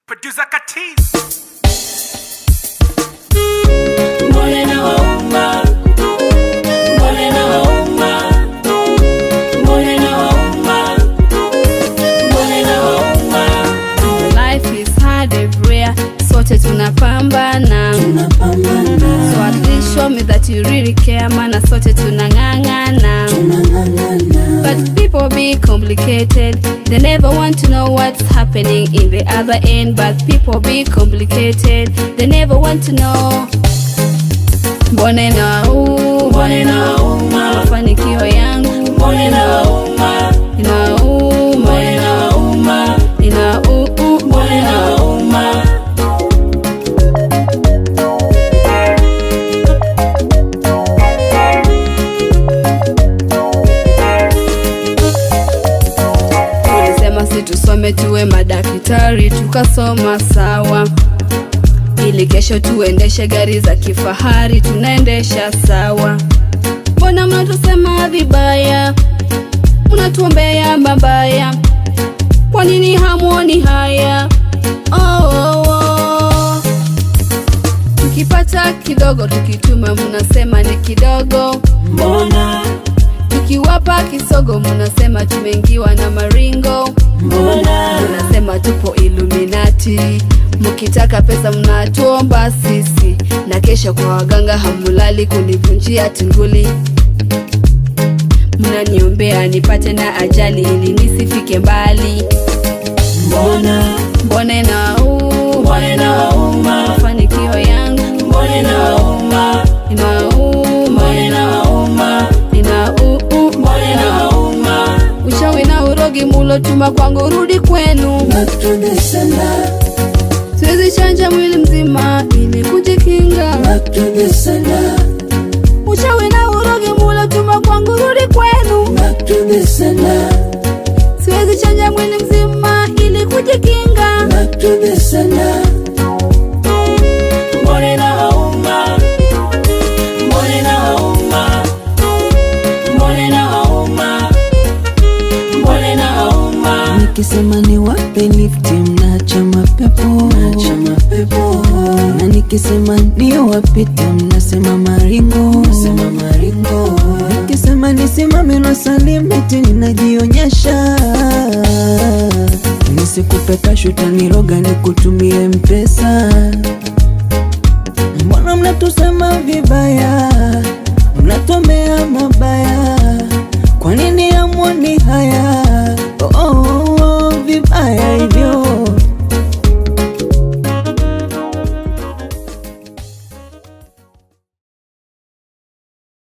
Producer Katiz. Mbona inawauma? Mbona inawauma? Mbona inawauma? Mbona inawauma? Life is hard everywhere, sote tunapambana. Tunapambana, So at least show me that you really care, mana sote tunang'ang'ana. tunang'ang'ana. But people be complicated, they never want to know what's happening in the other end. But people be complicated, they never want to know. Mbona inauma? Mbona inawauma? Mafanikio yangu Mbona inawauma? inauma, Mbona inawauma? inauma. Mbona inawauma? Ulisema si tusome tuwe madaktari, tukasoma sawa, ili kesho tuendeshe gari za kifahari, tunaendesha sawa. Mbona mnatusema vibaya, mnatuombea mabaya? Kwa nini hamuoni haya? Oh, oh, oh. Tukipata kidogo tukituma, mnasema ni kidogo Mbona? tukiwapa kisogo mnasema tumeingiwa na maringo Mbona? mnasema tupo iluminati mkitaka pesa mnatuomba sisi na kesho kwa waganga hamulali kunivunjia tunguli mnaniombea nipate na ajali ili nisifike mbali Mbona? mbona inauma Mbona inawauma? mafanikio yangu Mbona inawauma? inauma Mbona inawauma? inauma Mbona inawauma? ushawi na urogi mulotuma kwangu rudi kwenu Maktube sana, siwezi chanja mwili mzima ili kujikinga maktube sana, ushawi na urogi mulotuma kwangu rudi kwenu maktube sana, siwezi chanja mwili mzima ili kujikinga maktube sana. Mbona inawauma? Mbona inawauma? Mbona inawauma? Mbona inawauma? nikisema ni wape lifti mnaacha mapepo Acha mapepo, na nikisema ndio wapite mnasema maringo sema maringo, nikisema nisimame na salimiti ninajionyesha nisikupe kashu taniroga nikutumie mpesa mbona mnatusema vibaya mnatomea mabaya kwa nini amwoni haya